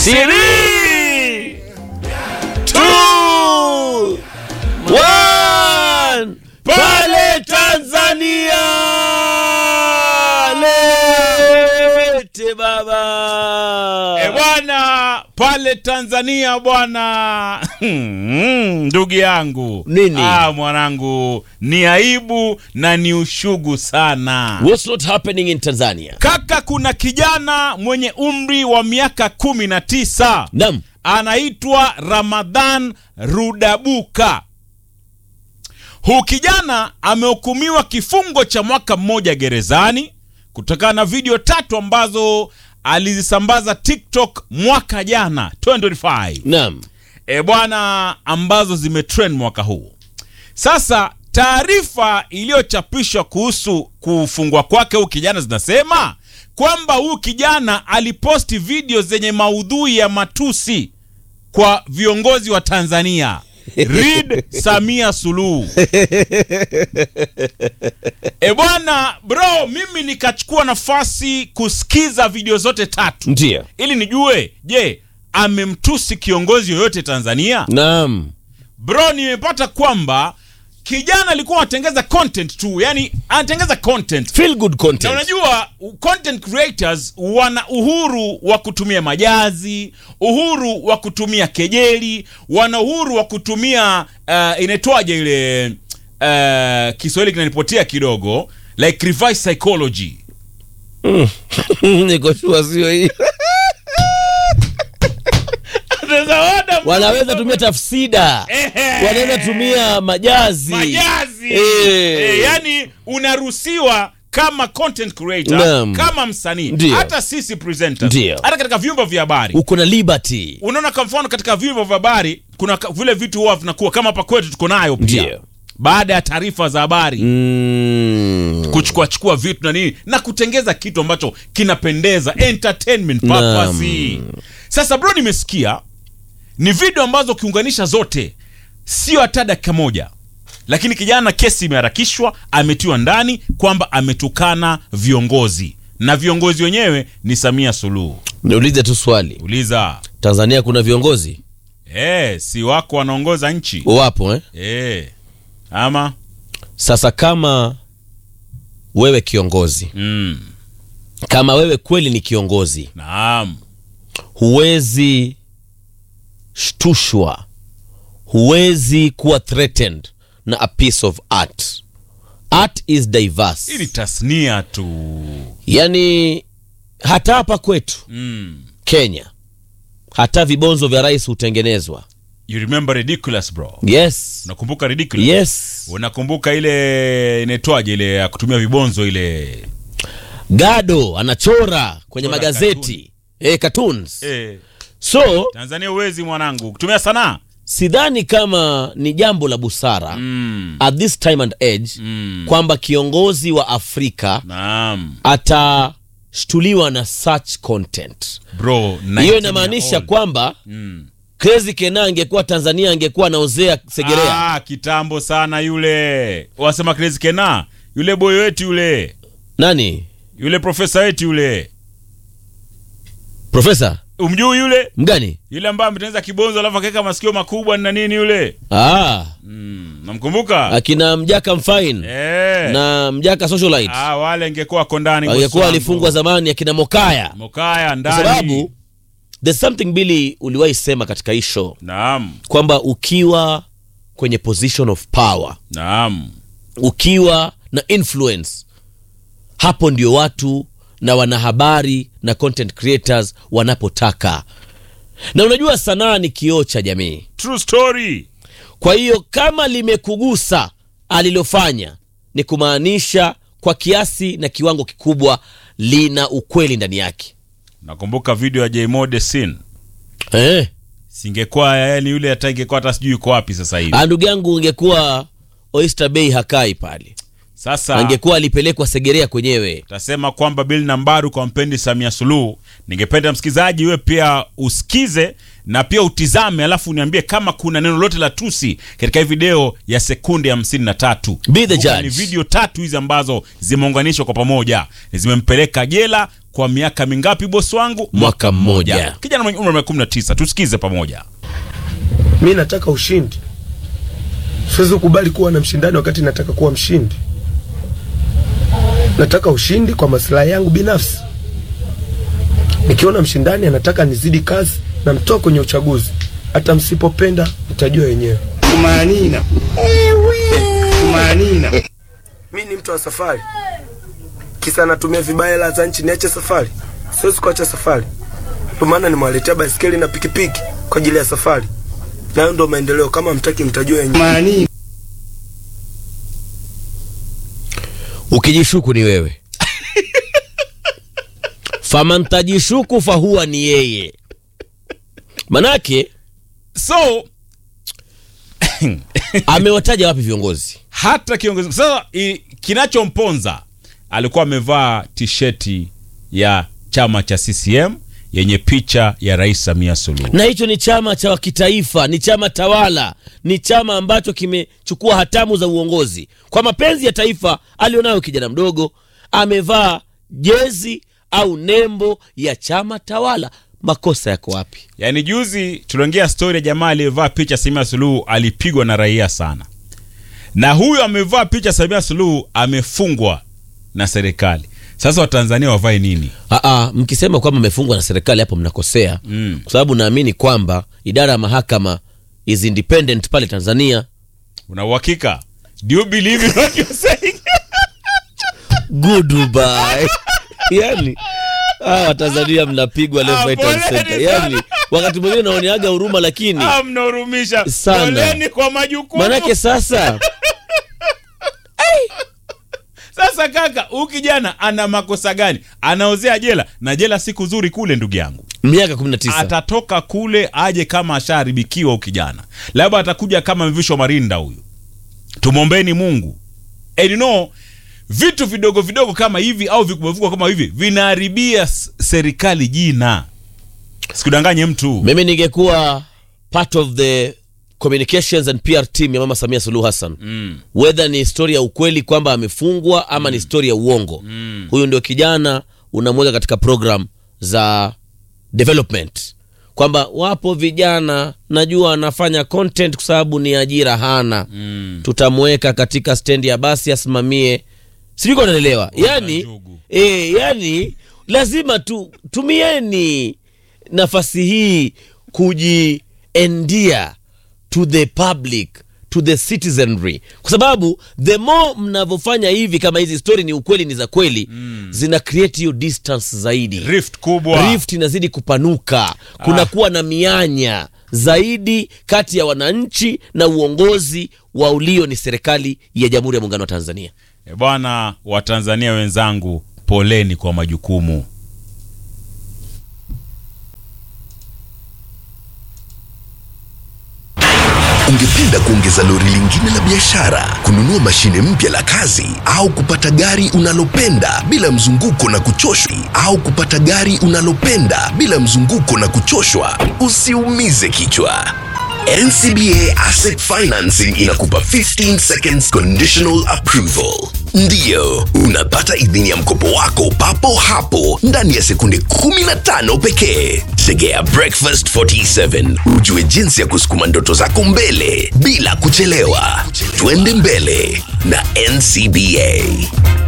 Three, two, one. Pale Tanzania lete baba E bwana, pale Tanzania bwana, ndugu yangu Nini? Ah, mwanangu, ni aibu na ni ushugu sana What's not happening in Tanzania? kaka. Kuna kijana mwenye umri wa miaka kumi na tisa Naam. anaitwa Ramadhan Rudabuka. Huu kijana amehukumiwa kifungo cha mwaka mmoja gerezani kutokana na video tatu ambazo alizisambaza TikTok mwaka jana 2025 Naam. e bwana, ambazo zimetrend mwaka huu. Sasa taarifa iliyochapishwa kuhusu kufungwa kwake huu kijana zinasema kwamba huu kijana aliposti video zenye maudhui ya matusi kwa viongozi wa Tanzania. Read Samia Suluhu. E bwana bro, mimi nikachukua nafasi kusikiza video zote tatu Ndio. ili nijue, je, amemtusi kiongozi yoyote Tanzania? Naam. Bro, nimepata kwamba kijana alikuwa anatengeza content tu, yani anatengeza content Feel good na content. unajua u- content creators wana uhuru wa kutumia majazi, uhuru wa kutumia kejeli, wana uhuru wa kutumia uh, inaitwaje ile uh, Kiswahili kinanipotea kidogo, like reverse psychology. Niko sure sio hii. Wanaweza tumia tafsida. Ehe. Wanaweza tumia majazi. majazi Eh. eh, yani unaruhusiwa kama content creator Naam. kama msanii Ndio. hata sisi presenters Ndio. hata katika vyumba vya habari Uko na liberty. unaona kwa mfano katika vyombo vya habari kuna ka- vile vitu huwa vinakuwa kama hapa kwetu tuko nayo pia Ndio. baada ya taarifa za habari Mm. kuchukua chukua vitu na nini na kutengeza kitu ambacho kinapendeza entertainment purpose sasa bro nimesikia ni video ambazo ukiunganisha zote sio hata dakika moja lakini kijana kesi imeharakishwa ametiwa ndani kwamba ametukana viongozi na viongozi wenyewe ni samia suluhu Niulize tu swali. uliza Tanzania kuna viongozi? Eh, si wako wanaongoza nchi Wapo eh? eh. Ama Sasa kama wewe kiongozi, mm. kama wewe kweli ni kiongozi, Naam, huwezi shtushwa, huwezi kuwa threatened na a piece of art. Art is diverse. hii ni tasnia tu Yani hata hapa kwetu mm. Kenya, hata vibonzo vya rais hutengenezwa. You remember ridiculous bro? Yes, Unakumbuka ridiculous? yes. Unakumbuka ile inaitwaje ile ya kutumia vibonzo ile Gado anachora kwenye Chora magazeti eh, cartoons. eh, So Tanzania uwezi mwanangu kutumia sanaa sidhani kama ni jambo la busara mm. at this time and age Mm. kwamba kiongozi wa Afrika Naam atashtuliwa na such content. bro, Hiyo inamaanisha kwamba mm. Crazy Kena angekuwa Tanzania angekuwa anaozea Segerea. ah, kitambo sana yule wasema Crazy Kena yule boy wetu yule Nani? yule profesa wetu yule Profesa umjui yule mgani? yule ambaye ametengeneza kibonzo alafu akaweka masikio makubwa na nini yule Ah, mm. namkumbuka akina Mjaka Mfine eh. na Mjaka Socialite ah, wale angekuwa ako ndani bosi angekuwa wangu. alifungwa zamani, akina Mokaya, Mokaya kwa ndani sababu there's something Billy uliwahi sema katika hii show naam kwamba ukiwa kwenye position of power, naam ukiwa na influence, hapo ndio watu na wanahabari na content creators wanapotaka. Na unajua sanaa ni kioo cha jamii. true story Kwa hiyo kama limekugusa alilofanya, ni kumaanisha kwa kiasi na kiwango kikubwa lina ukweli ndani yake. nakumbuka video ya Jmode Sin Eh, singekuwa yani yule hata ingekuwa hata sijui yuko wapi sasa hivi ah, ndugu yangu, ungekuwa Oyster Bay hakai pale, sasa angekuwa alipelekwa Segerea kwenyewe. tasema kwamba Bill Nambaru kwa mpendi Samia Suluhu. Ningependa msikilizaji wewe pia usikize na pia utizame, alafu uniambie kama kuna neno lote la tusi katika hii video ya sekunde hamsini na tatu. Be the Kumbuka judge. Ni video tatu hizi ambazo zimeunganishwa kwa pamoja, zimempeleka jela kwa miaka mingapi bosi wangu Mwaka mmoja. kijana mwenye umri wa miaka 19 tusikize pamoja mi nataka ushindi siwezi kukubali kuwa na mshindani wakati nataka kuwa mshindi nataka ushindi kwa maslahi yangu binafsi nikiona mshindani anataka nizidi kazi na mtoa kwenye uchaguzi hata msipopenda mtajua wenyewe kumaanina kumaanina mi ni mtu wa safari kisa natumia vibaya hela za nchi niache safari siwezi kuacha safari ndio maana nimewaletea baiskeli na pikipiki kwa ajili ya safari nayo ndo maendeleo kama mtaki mtajua wenyewe ukijishuku ni wewe famantajishuku fahuwa ni yeye manake so amewataja wapi viongozi hata kiongozi sasa i- kinachomponza alikuwa amevaa tisheti ya chama cha CCM yenye picha ya Rais Samia Suluhu. na hicho ni chama cha kitaifa ni chama tawala ni chama ambacho kimechukua hatamu za uongozi kwa mapenzi ya taifa alionayo kijana mdogo amevaa jezi au nembo ya chama tawala makosa yako wapi Yaani juzi tuliongea stori ya jamaa aliyevaa picha Samia Suluhu alipigwa na raia sana, na huyu amevaa picha Samia Suluhu amefungwa na serikali. Sasa Watanzania wavae nini? Aa, mkisema kwamba amefungwa na serikali hapo mnakosea Mm. kwa sababu naamini kwamba idara ya mahakama is independent pale tanzania Una uhakika? Do you believe in what you're saying? goodbye yani hawa watanzania mnapigwa left Ah, right and poleni center sana. yani wakati mwingine naoneaga huruma lakini Ah, mnahurumisha Sana. Poleni kwa majukumu. manake sasa Sasa kaka, huyu kijana ana makosa gani? Anaozea jela na jela siku nzuri kule, ndugu yangu. miaka 19 Atatoka kule aje kama ashaharibikiwa huyu kijana, labda atakuja kama mvisho marinda huyu. Tumwombeni Mungu. And you know, vitu vidogo vidogo kama hivi au vikubwa vikubwa kama hivi vinaharibia s- serikali jina. Sikudanganye mtu. mimi ningekuwa part of the communications and pr team ya mama samia suluhu hassan Mm. whether ni stori ya ukweli kwamba amefungwa ama ni stori ya uongo Mm. huyu ndio kijana unamweka katika program za development kwamba wapo vijana najua anafanya content kwa sababu ni ajira hana Mm. tutamweka katika stendi ya basi asimamie sijui kama unaelewa yani, njugu. e, yani lazima tu tumieni nafasi hii kujiendia to the public to the citizenry kwa sababu the more mnavyofanya hivi kama hizi story ni ukweli ni za kweli mm. zina create hiyo distance zaidi Rift kubwa. rift inazidi kupanuka kunakuwa na mianya zaidi kati ya wananchi na uongozi wa ulio ni serikali ya jamhuri ya muungano wa tanzania E bwana, Watanzania wenzangu, poleni kwa majukumu. Ungependa kuongeza lori lingine la biashara, kununua mashine mpya la kazi, au kupata gari unalopenda bila mzunguko na kuchoshwa, au kupata gari unalopenda bila mzunguko na kuchoshwa? Usiumize kichwa. NCBA Asset Financing inakupa 15 seconds conditional approval. Ndiyo, unapata idhini ya mkopo wako papo hapo ndani ya sekunde 15 pekee. Tegea Breakfast 47 ujue jinsi ya kusukuma ndoto zako mbele bila kuchelewa. Twende mbele na NCBA.